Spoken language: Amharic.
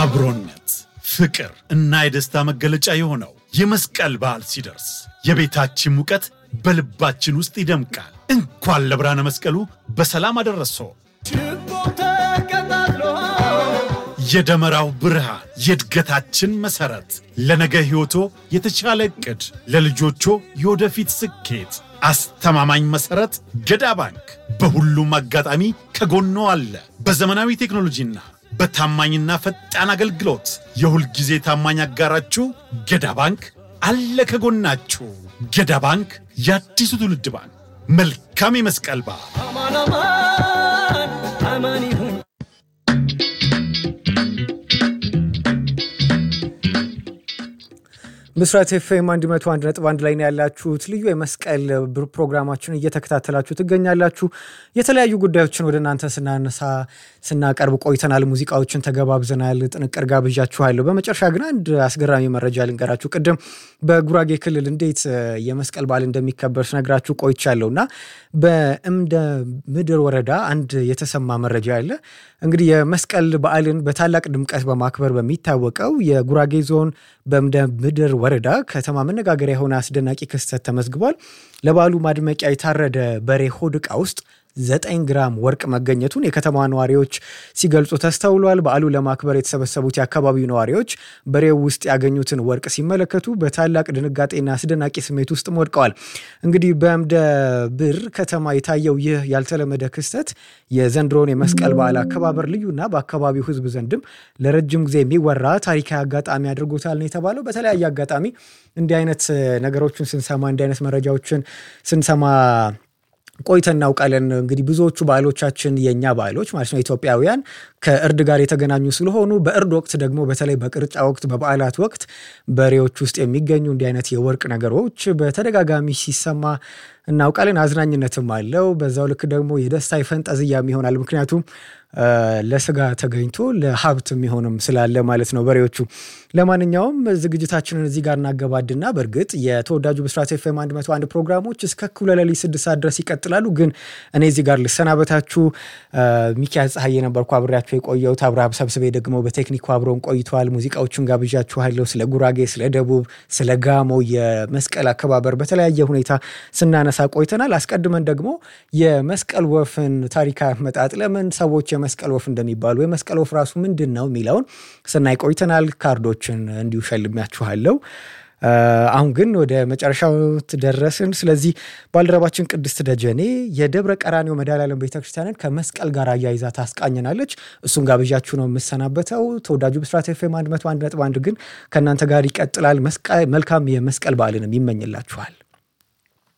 አብሮነት፣ ፍቅር እና የደስታ መገለጫ የሆነው የመስቀል በዓል ሲደርስ የቤታችን ሙቀት በልባችን ውስጥ ይደምቃል። እንኳን ለብርሃነ መስቀሉ በሰላም አደረሶ። የደመራው ብርሃን የእድገታችን መሠረት፣ ለነገ ሕይወቶ የተሻለ ዕቅድ፣ ለልጆቾ የወደፊት ስኬት አስተማማኝ መሠረት ገዳ ባንክ በሁሉም አጋጣሚ ከጎኖ አለ። በዘመናዊ ቴክኖሎጂና በታማኝና ፈጣን አገልግሎት የሁል ጊዜ ታማኝ አጋራችሁ ገዳ ባንክ አለ ከጎናችሁ። ገዳ ባንክ የአዲሱ ትውልድ ባንክ። መልካም የመስቀል በዓል። ብስራት ኤፍኤም 101.1 ላይ ነው ያላችሁት። ልዩ የመስቀል ፕሮግራማችን እየተከታተላችሁ ትገኛላችሁ። የተለያዩ ጉዳዮችን ወደ እናንተ ስናነሳ ስናቀርብ ቆይተናል። ሙዚቃዎችን ተገባብዘናል። ጥንቅር ጋብዣችኋለሁ። በመጨረሻ ግን አንድ አስገራሚ መረጃ ልንገራችሁ። ቅድም በጉራጌ ክልል እንዴት የመስቀል በዓል እንደሚከበር ስነግራችሁ ቆይቻለሁ እና በእምደ ምድር ወረዳ አንድ የተሰማ መረጃ አለ። እንግዲህ የመስቀል በዓልን በታላቅ ድምቀት በማክበር በሚታወቀው የጉራጌ ዞን በእምደ ምድር ወረዳ ከተማ መነጋገሪያ የሆነ አስደናቂ ክስተት ተመዝግቧል። ለበዓሉ ማድመቂያ የታረደ በሬ ሆድ ዕቃ ውስጥ ዘጠኝ ግራም ወርቅ መገኘቱን የከተማ ነዋሪዎች ሲገልጹ ተስተውሏል። በዓሉ ለማክበር የተሰበሰቡት የአካባቢው ነዋሪዎች በሬው ውስጥ ያገኙትን ወርቅ ሲመለከቱ በታላቅ ድንጋጤና አስደናቂ ስሜት ውስጥ ወድቀዋል። እንግዲህ በእምደ ብር ከተማ የታየው ይህ ያልተለመደ ክስተት የዘንድሮውን የመስቀል በዓል አከባበር ልዩና በአካባቢው ሕዝብ ዘንድም ለረጅም ጊዜ የሚወራ ታሪካዊ አጋጣሚ አድርጎታል ነው የተባለው። በተለያየ አጋጣሚ እንዲህ አይነት ነገሮችን ስንሰማ እንዲህ አይነት መረጃዎችን ስንሰማ ቆይተን እናውቃለን። እንግዲህ ብዙዎቹ ባህሎቻችን የእኛ ባህሎች ማለት ነው ኢትዮጵያውያን ከእርድ ጋር የተገናኙ ስለሆኑ በእርድ ወቅት ደግሞ በተለይ በቅርጫ ወቅት፣ በበዓላት ወቅት በሬዎች ውስጥ የሚገኙ እንዲህ አይነት የወርቅ ነገሮች በተደጋጋሚ ሲሰማ እናውቃለን። አዝናኝነትም አለው። በዛው ልክ ደግሞ የደስታ የፈንጠዝያም ይሆናል። ምክንያቱም ለስጋ ተገኝቶ ለሀብት የሚሆንም ስላለ ማለት ነው በሬዎቹ። ለማንኛውም ዝግጅታችንን እዚህ ጋር እናገባድና በእርግጥ የተወዳጁ ብስራት ኤፍኤም 101 ፕሮግራሞች እስከ እኩለ ሌሊት ስድስት ሰዓት ድረስ ይቀጥላሉ። ግን እኔ እዚህ ጋር ልሰናበታችሁ። ሚኪያስ ፀሐይ የነበርኩ አብሬያቸው የቆየሁት። አብርሃም ሰብስቤ ደግሞ በቴክኒኩ አብረውን ቆይተዋል። ሙዚቃዎቹን ጋብዣችኋለሁ። ስለ ጉራጌ፣ ስለ ደቡብ፣ ስለ ጋሞ የመስቀል አከባበር በተለያየ ሁኔታ ስናነሳ ቆይተናል። አስቀድመን ደግሞ የመስቀል ወፍን ታሪካዊ አመጣጥ ለምን ሰዎች የመስቀል ወፍ እንደሚባሉ የመስቀል ወፍ ራሱ ምንድን ነው የሚለውን ስናይ ቆይተናል። ካርዶችን እንዲሁ ሸልሚያችኋለሁ። አሁን ግን ወደ መጨረሻው ደረስን። ስለዚህ ባልደረባችን ቅድስት ደጀኔ የደብረ ቀራኒዮ መድኃኔዓለም ቤተክርስቲያንን ከመስቀል ጋር አያይዛ ታስቃኘናለች። እሱን ጋብዣችሁ ነው የምሰናበተው። ተወዳጁ ብስራት ኤፍኤም 101.1 ግን ከእናንተ ጋር ይቀጥላል። መልካም የመስቀል በዓልንም ይመኝላችኋል።